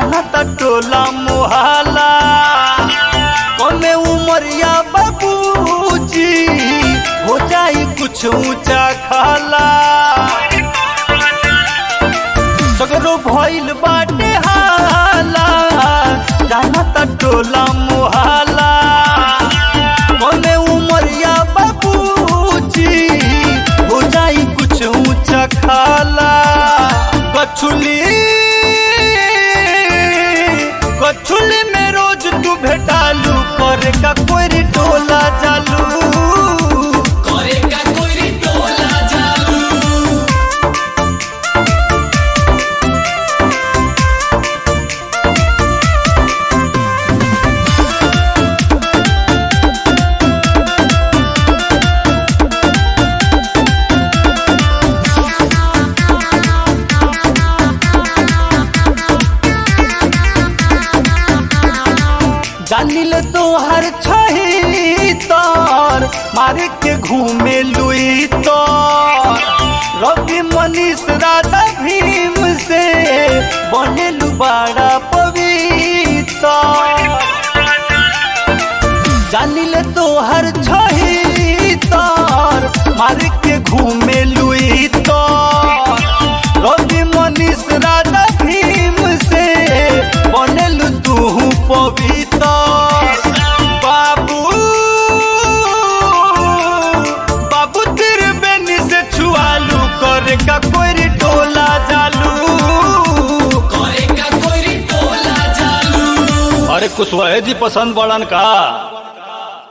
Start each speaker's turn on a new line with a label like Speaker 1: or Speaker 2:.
Speaker 1: जाना त टोला मोहला कमे उमरिया बाबूजी हो जाई कुछ ऊंचा खाला सगरो भइल बाटे हाला जाना त टोला मोहला कमे उमरिया बाबूजी हो जाई कुछ ऊंचा खाला गछुली गछुली में रोज तू भेटालू करे का कोई टोला जालू
Speaker 2: करे का कोई टोला जालू
Speaker 1: जानिल तोहर छही तर मारे के घूमे लुई तो रवि मनीष राधा भीम से बनेलु बड़ा पवित्र जानिल तोहर छही तर मारे के घूमे लुई तो रवि मनीष राधा भीम से बनेलु तू पवित्र बाबू बाबू तेरे बेनी से छुआलू करे का कोई टोला जालू
Speaker 2: करे का कोई टोला जालू
Speaker 1: अरे कुशवाहा जी पसंद पड़न का